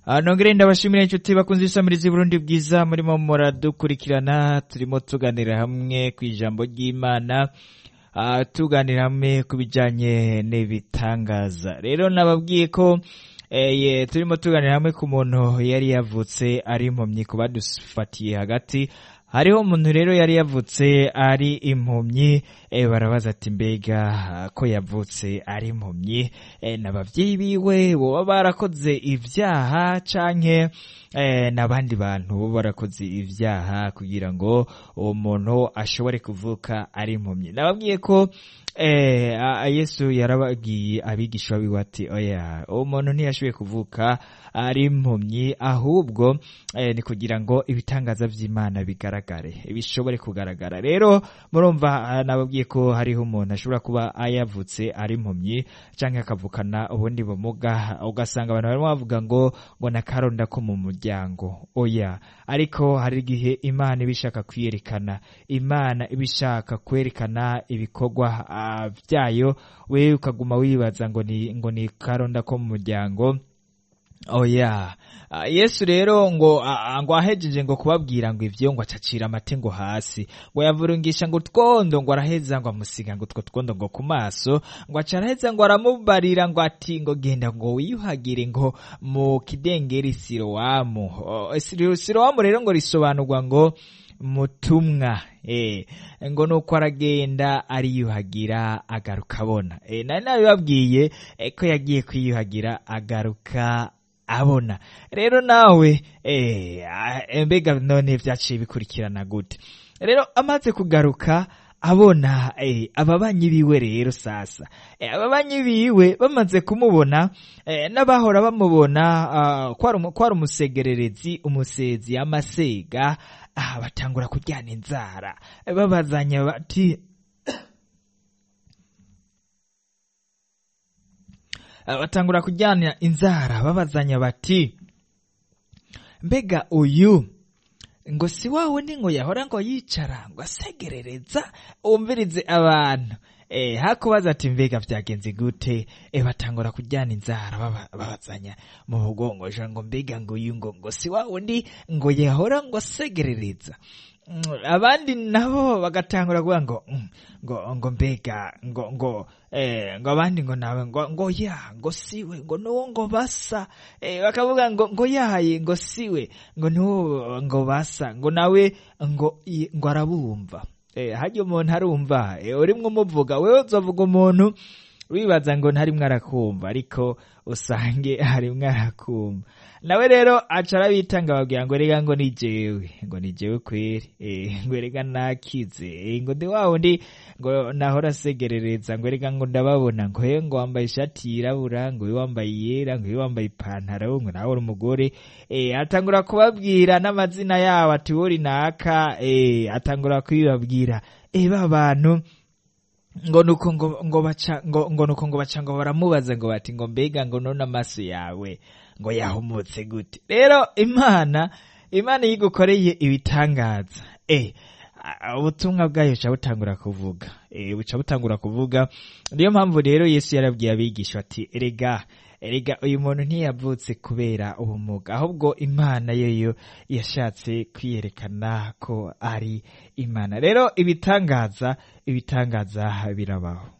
Ah, nongere ndabashimira inshuti bakunze isamiriza Burundi bwiza murimo muradukurikirana turimo tuganira hamwe ku ijambo ry'Imana ah, tuganira hamwe ku bijanye n'ibitangaza rero nababwiye ko eh, ye, turimo tuganira hamwe ku muntu yari yavutse ari impumyi ku badufatiye hagati hariho umuntu rero yari yavutse ari impumyi eh, barabaza ati mbega ah, ko yavutse ari impumyi eh, n'abavyeyi biwe boba barakoze ivyaha canke eh, n'abandi bantu bo barakoze ivyaha kugira ngo uwo muntu ashobore kuvuka ari impumyi nababwiye ko eh, a- a- yesu yarababwiye abigishwa biwe ati oya uwo muntu ntiyashoboye kuvuka ari impumyi ahubwo eh, ni kugira ngo ibitangaza vy'imana bigaragare bishobore kugaragara rero murumva ah, nababwiye ko hariho umuntu ashobora kuba ayavutse ari impumyi canke akavukana ubundi bumuga ugasanga abantu barimo bavuga ngo ngo nakaronda ko mu muryango oya ariko hari igihe imana iba ishaka kwiyerekana imana iba ishaka kwerekana ibikorwa ah, vyayo wewe ukaguma wibaza ngo ni ngo ni karonda ko mu muryango oya Ah, yesu rero ngo ah, ngo ahejeje ngo kubabwira ngo ivyo ngo acacira amate ngo hasi ngo yavurungisha ngo utwondo ngo araheza ngo amusiga ngo utwo twondo ngo ku maso ngo aca araheza ngo aramubarira ngo ati ngo genda ngo wiyuhagire ngo mu kidengeri sirowamu Oh, Siro- sirowamu rero ngo risobanurwa ngo mutumwa eh ngo nuko aragenda ariyuhagira agaruka abona eh nari nabibabwiye eh, ko yagiye kwiyuhagira agaruka abona rero nawe eh ah, mbega none vyaciye bikurikirana gute rero amaze kugaruka abona eh, ababanyi biwe rero sasa eh, ababanyi biwe bamaze kumubona eh, n'abahora bamubona ah, ko ari umu- ko ari umusegererezi umusezi amasega ah, batangura kuryana inzara eh, babazanya bati Ah, batangura kujyana inzara babazanya bati mbega uyu ngo si wa wundi ngo yahora ngo yicara ngo asegerereza wumvirize abantu eh hakubaza ati mbega vyagenze gute eh batangura kujyana inzara baba- babazanya mu mugongo ja ngo mbega ngo uyu ngo ngo si wa wundi ngo yahora ngo asegerereza Mm, abandi nabo bagatangura kuvuga ngo mm, ngo ngo mbega ngo ngo eh ngo abandi ngo nawe ngo ngo ya ngo siwe ngo nuwo ngo basa eh bakavuga ngo ngo yaye ngo siwe ngo nuwo ngo basa ngo nawe ngo i- ngo arabumva eh hajya umuntu arumva eh urimwo umuvuga wewe uzovuga umuntu wibaza ngo ntarimwo arakumva ariko usange harimwo arakumva nawe rero aca arabitanga babwira ngo rega ngo ni jewe ngo ni jewe kweri eh, ngo rega nakize eh, ngo ndi wa wundi ngo nahora asegerereza ngo rega ngo ndababona ngo he ngo wambaye ishati yirabura ngo uyu wambaye iyera ngo uyu wambaye ipantaro ngo nawe uri umugore eh, atangura kubabwira n'amazina yabo ati wori naka eh, atangura kubibabwira eh, ba bantu ngo nuko ngo ngo baca ngo ngo nuko ngo baca ngo baramubaza ngo bati ngo mbega ngo none amaso yawe ngo yahumutse gute rero imana imana iyo igukoreye ibitangaza eh a- ubutumwa bwayo buca butangura kuvuga eh buca butangura kuvuga niyo mpamvu rero yesu yarabwiye abigisha ati erega erega uyu muntu ntiyavutse kubera ubumuga ahubwo imana yeyo yashatse kwiyerekana ko ari imana rero ibitangaza ibitangaza birabaho